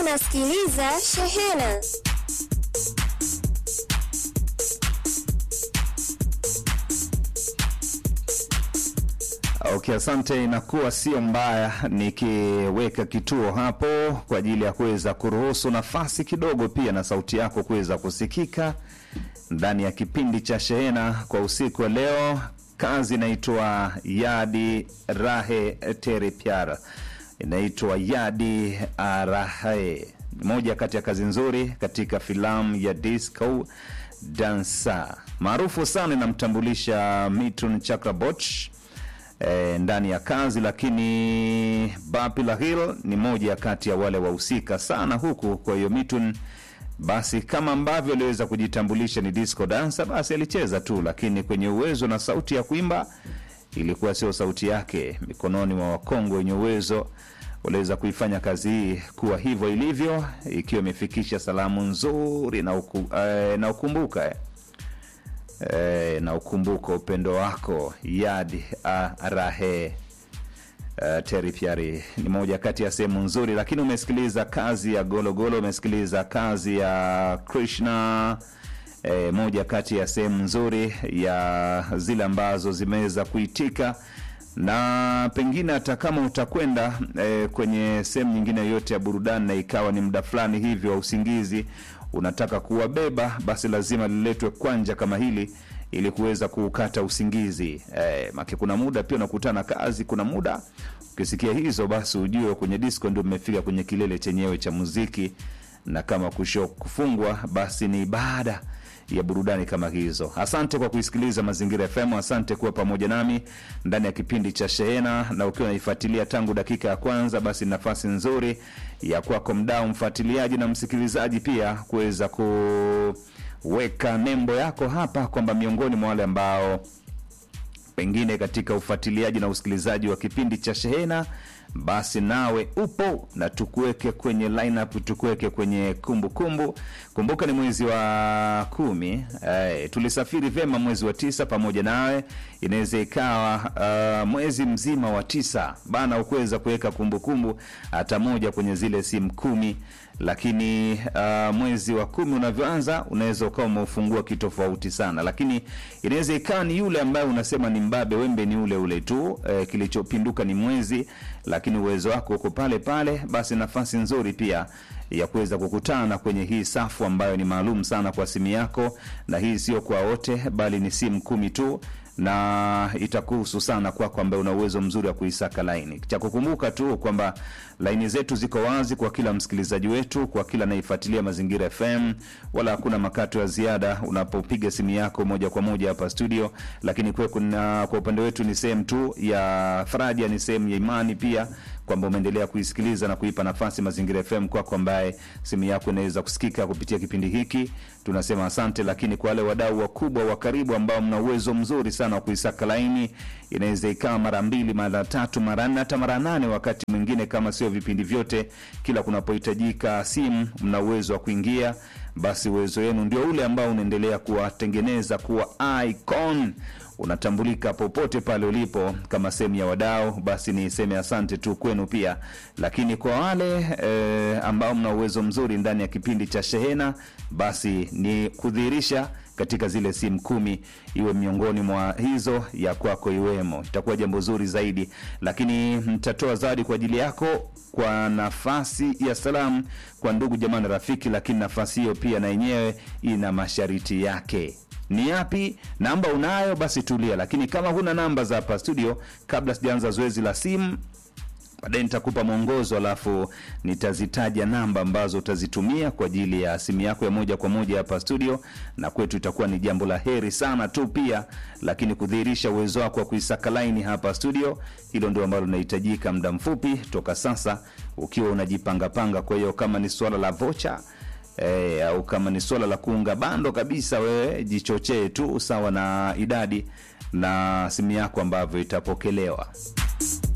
unasikiliza Shehena. Okay, asante. Inakuwa sio mbaya nikiweka kituo hapo kwa ajili ya kuweza kuruhusu nafasi kidogo pia na sauti yako kuweza kusikika ndani ya kipindi cha Shehena kwa usiku wa leo. Kazi inaitwa Yadi Rahe Tere Pyara, inaitwa Yadi Arahe, moja kati ya kazi nzuri katika filamu ya disco dansa maarufu sana, inamtambulisha Mitun Chakraborty e, ndani ya kazi, lakini Bapi Lahil ni moja kati ya wale wahusika sana huku. Kwa hiyo Mitun basi kama ambavyo aliweza kujitambulisha ni disco dancer, basi alicheza tu, lakini kwenye uwezo na sauti ya kuimba ilikuwa sio sauti yake. Mikononi mwa wakongwe wenye uwezo waliweza kuifanya kazi hii kuwa hivyo ilivyo, ikiwa imefikisha salamu nzuri na, uku, eh, na ukumbuka eh. Eh, na ukumbuka upendo wako Yad Arahe. Uh, Terry Pyari ni moja kati ya sehemu nzuri, lakini umesikiliza kazi ya Gologolo, umesikiliza kazi ya Krishna eh, moja kati ya sehemu nzuri ya zile ambazo zimeweza kuitika na pengine hata kama utakwenda eh, kwenye sehemu nyingine yoyote ya burudani na ikawa ni muda fulani hivyo wa usingizi unataka kuwabeba, basi lazima liletwe kwanja kama hili ili kuweza kuukata usingizi eh, make kuna muda pia unakutana kazi, kuna muda ukisikia hizo, basi ujue kwenye disco ndio mmefika kwenye kilele chenyewe cha muziki, na kama kusho kufungwa, basi ni baada ya burudani kama hizo. Asante kwa kuisikiliza Mazingira FM, asante kuwa pamoja nami ndani ya kipindi cha Shehena, na ukiwa unaifuatilia tangu dakika ya kwanza, basi nafasi nzuri ya kwako mdau, mfuatiliaji na msikilizaji pia kuweza kuweka nembo yako hapa kwamba miongoni mwa wale ambao pengine katika ufuatiliaji na usikilizaji wa kipindi cha Shehena basi nawe upo na tukuweke kwenye lineup, tukuweke kwenye kumbukumbu kumbu. Kumbuka ni mwezi wa kumi. Eh, tulisafiri vyema mwezi wa tisa pamoja nawe. Inaweza ikawa uh, mwezi mzima wa tisa bana, ukuweza kuweka kumbukumbu hata moja kwenye zile simu kumi, lakini uh, mwezi wa kumi unavyoanza unaweza ukawa umeufungua kitofauti sana, lakini inaweza ikawa ni yule ambaye unasema ni mbabe, wembe ni ule ule tu eh, kilichopinduka ni mwezi lakini uwezo wako uko pale pale, basi nafasi nzuri pia ya kuweza kukutana kwenye hii safu ambayo ni maalum sana kwa simu yako, na hii sio kwa wote, bali ni simu kumi tu na itakuhusu sana kwako ambaye una uwezo mzuri wa kuisaka laini. Cha kukumbuka tu kwamba laini zetu ziko wazi kwa kila msikilizaji wetu, kwa kila anaifuatilia Mazingira FM, wala hakuna makato ya ziada unapopiga simu yako moja kwa moja hapa studio. Lakini kwa, kuna, kwa upande wetu ni sehemu tu ya faraja, ni sehemu ya imani pia kwamba umeendelea kuisikiliza na kuipa nafasi Mazingira FM kwako, ambaye simu yako inaweza kusikika kupitia kipindi hiki, tunasema asante. Lakini kwa wale wadau wakubwa wa karibu ambao mna uwezo mzuri sana wa kuisaka laini, inaweza ikawa mara mbili, mara tatu, mara nne, hata mara nane, wakati mwingine kama sio vipindi vyote, kila kunapohitajika simu, mna uwezo wa kuingia basi uwezo wenu ndio ule ambao unaendelea kuwatengeneza kuwa icon unatambulika popote pale ulipo kama sehemu ya wadau, basi ni seme asante tu kwenu pia. Lakini kwa wale e, ambao mna uwezo mzuri ndani ya kipindi cha Shehena, basi ni kudhihirisha katika zile simu kumi iwe miongoni mwa hizo ya kwako iwemo, itakuwa jambo zuri zaidi. Lakini mtatoa zawadi kwa ajili yako kwa nafasi ya salamu kwa ndugu jamaa na rafiki, lakini nafasi hiyo pia na yenyewe ina masharti yake ni yapi? Namba unayo basi tulia, lakini kama huna namba za hapa studio, kabla sijaanza zoezi la simu, baadaye nitakupa mwongozo, alafu nitazitaja namba ambazo utazitumia kwa ajili ya simu yako ya moja kwa moja hapa studio, na kwetu itakuwa ni jambo la heri sana tu pia, lakini kudhihirisha uwezo wako wa kuisaka laini hapa studio, hilo ndio ambalo linahitajika muda mfupi toka sasa, ukiwa unajipangapanga. Kwa hiyo kama ni suala la vocha E, au kama ni swala la kuunga bando kabisa, wewe jichochee tu sawa na idadi na simu yako ambavyo itapokelewa.